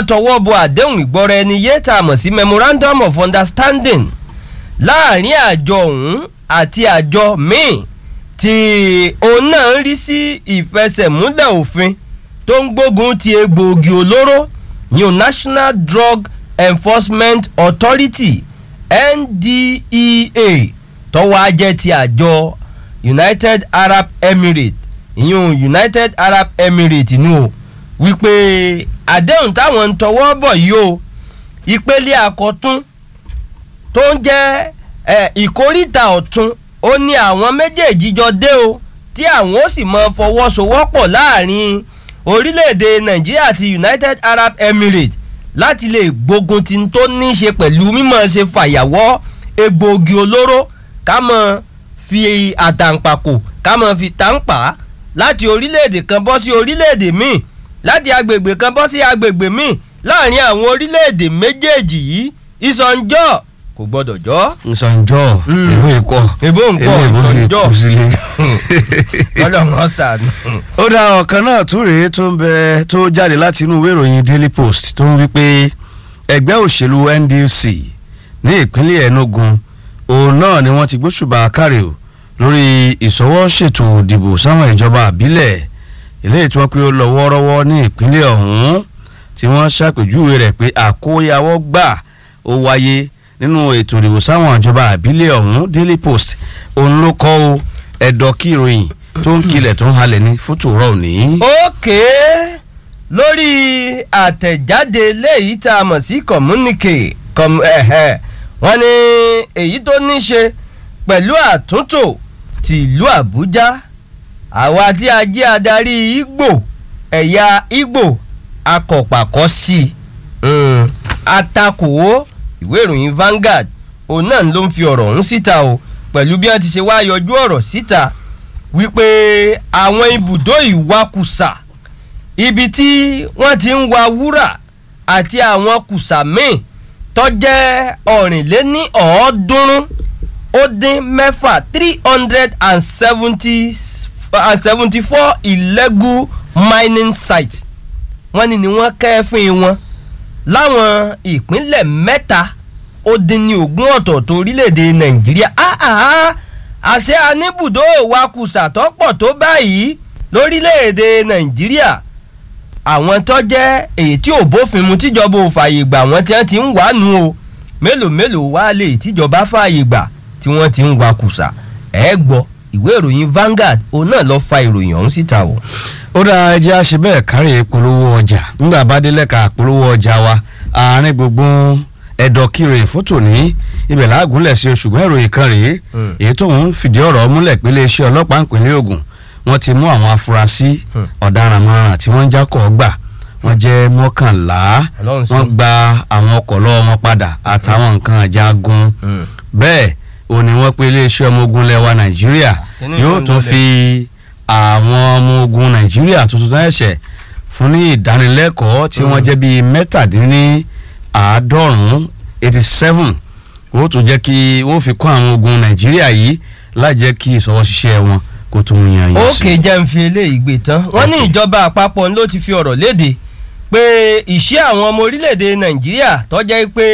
wọ́n tọwọ́ bọ àdéhùn ìgbọ́ra ẹni yé tá a mọ̀ sí memorandum of understanding láàrin àjọ ọ̀hún àti àjọ míì tí òun náà ń rí sí ìfẹsẹ̀múlẹ̀ òfin tó ń gbógun ti egbòogi olóró yun National Drug Enforcement Authority NDEA tọ́wọ́ ajẹ́ ti àjọ United Arab Emirates ìyún United Arab Emirates nù o wípé àdéhùn táwọn ń tọwọ́ bọ̀ yìí o ìpele àkọ́tún tó ń jẹ́ ìkórìtà ọ̀tún ó ní àwọn méjèèjì jọ dé o tí àwọn ó sì mọ fọwọ́sowọ́pọ̀ láàrin orílẹ̀-èdè Nàìjíríà àti United Arab Emirates láti lè gbógun ti tó ní í ṣe pẹ̀lú mímọ̀ ṣe fàyàwọ́ egbòogi olóró ká mọ̀ fi àtàǹpàkò ká mọ̀ fi tàǹpà láti orílẹ̀-èdè kan bọ́ sí orílẹ̀-èdè míì láti agbègbè kan bọ́ sí agbègbè míì láàrin àwọn orílẹ̀-èdè méjèèjì yìí ìsọ̀njọ́ kò gbọ́dọ̀ jọ́. nsọ̀njọ́ ìbò ikọ̀ ìbò ńkọ́ ìsọ̀njọ́ sílé. ọlọ́run ọ̀sán. ó dá ọ̀kan náà tún rèé tó ń bẹ tó jáde láti inú ìwé ìròyìn Daily Post tó ń wí pé ẹgbẹ́ òṣèlú NDC ní ìpínlẹ̀ Enugu òun náà ni wọ́n ti gbóṣùbà káre o lórí ìṣọwọ́ ṣètò ìdìbò sáwọn ìjọba àbílẹ̀ eléyìí tí wọ́n pé ó lọ wọ́ọ́rọ́wọ́ ní ìpínlẹ̀ ọ̀hún tí wọ́n ṣàpèjúwe rẹ̀ pé àkóyawọ́ gbà ó wáyé nínú ètò ìdìbò sáwọn ìjọba àbílẹ̀ ọ̀hún Daily Post òun ló kọ́ o ẹ̀dọ̀ kí ìròyìn tó ń kilẹ̀ tó ń halẹ̀ ní fótòrọ̀ òní. ókè lórí àtẹ̀jáde léyìí tá a mọ̀ sí communique wọ́n ní èyí tó ní ṣe pẹ̀lú àtúntò ti ìlú Àbújá àwa tí a jẹ́ adarí Ìgbò ẹ̀yà Ìgbò akọ̀pàkọ́ sí i atakòwó ìwé ìròyìn Vanguard òun náà ló ń fi ọ̀rọ̀ ọ̀hún síta o pẹ̀lú bí wọ́n ti ṣe wá yọjú ọ̀rọ̀ síta wípé àwọn ibùdó ìwakùsà ibi tí wọ́n ti ń wa wúrà àti àwọn kùsà míì tó jẹ́ ọ̀rìnléní ọ̀ọ́dúnrún ó dín mẹ́fà three hundred and seventy and seventy four illegal mining sites wọ́n ní ni wọ́n kẹ́fín wọn láwọn ìpínlẹ̀ mẹ́ta ó dín ní ogún ọ̀tọ̀ọ̀tọ̀ orílẹ̀-èdè nàìjíríà àṣẹ aníbùdó ìwakùsà tó pọ̀ tó báyìí lórílẹ̀-èdè nàìjíríà àwọn tó jẹ́ èyí tí ò bófin mu tíjọba ò fààyè gbà wọ́n tí wọ́n ti ń wà nù o mélòó mélòó wá lè tíjọba fààyè gbà tí wọ́n ti ń wakùsà ẹ̀ gbọ́ ìwé ìròyìn Vanguard òun náà lọ fa ìròyìn ọ̀hún síta o. ó dá ẹjẹ́ àṣẹ bẹ́ẹ̀ kárí polówó ọjà nígbà bá dé lẹ́ka polówó ọjà wa àárín gbogbo ẹ̀dọ̀ kiri fótó ní ibẹ̀ láàgúnlẹ̀ sí oṣù ìròyìn kan rèé èyí tó ń fìdí ọ̀rọ̀ múlẹ̀ pé iléeṣẹ́ ọlọ́pàá ìpínlẹ̀ Ògùn wọ́n ti mú àwọn afurasí ọ̀daràn márùn tí wọ́n ń jákọ̀ gbà wọ́n jẹ́ mọ́kànlá wọ́n gba àwọn ọkọ̀ lọ́wọ́ wọn padà àtàwọn nǹkan àjagun bẹ́ẹ̀ ó ní wọ́n pé iléeṣẹ́ ọmọ ogun lẹ́wà Nàìjíríà yóò tún fi àwọn ọmọ ogun Nàìjíríà tuntun náà ẹ̀ṣẹ̀ fún ní ìdánilẹ́kọ̀ọ́ tí wọ́n jẹ́ bíi mẹ́tàdínní àádọ́rùn-ún eighty seven ó tún jẹ́ kí wọ́n fi kọ́ àwọn ogun Nàìjíríà yìí láì jẹ́ kí ìṣọwọ́ ṣiṣẹ́ wọn kó tún yan yín sí. ókè jẹ́ ń fi eléyìí gbé tán wọ́n ní ìjọba àpapọ̀ ló ti fi ọ̀rọ̀ léde pé ìṣe àwọn ọmọ orílẹ̀-èdè Nàìjíríà tó jẹ́ pé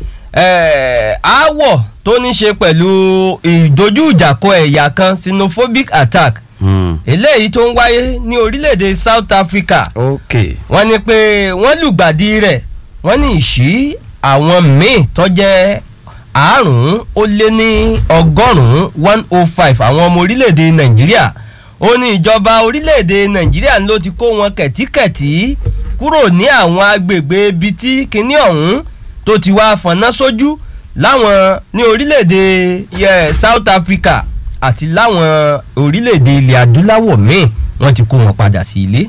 aáwọ̀ tó ní ṣe pẹ̀lú ìdojúìjàkọ ẹ̀yà kan xenophobic attack eléyìí tó ń wáyé ní orílẹ̀-èdè South Africa wọ́n ní pé wọ́n lùgbàdì rẹ̀ wọ́n ní ìṣí àwọn míì tó jẹ́ àrùn ó lé ní ọgọ́rùn-ún one oh five àwọn ọmọ orílẹ̀-èdè nàìjíríà ó ní ìjọba orílẹ̀-èdè nàìjíríà ló ti kó wọn kẹ̀tíkẹ̀tí kúrò ní àwọn agbègbè ibi tí kinní ọ̀hún tó ti wá fọ̀nà sójú láwọn ní orílẹ̀-èdè South Africa àti láwọn orílẹ̀-èdè ilẹ̀ adúláwọ̀ míì wọ́n ti kó wọn padà sí ilé.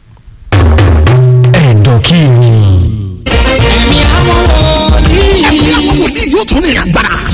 ẹ̀dọ̀ kí ni. ẹ̀mí àwọn wòlíì. ẹ̀mí àwọn wòlíì yóò tún ní ìrìn àgbàrá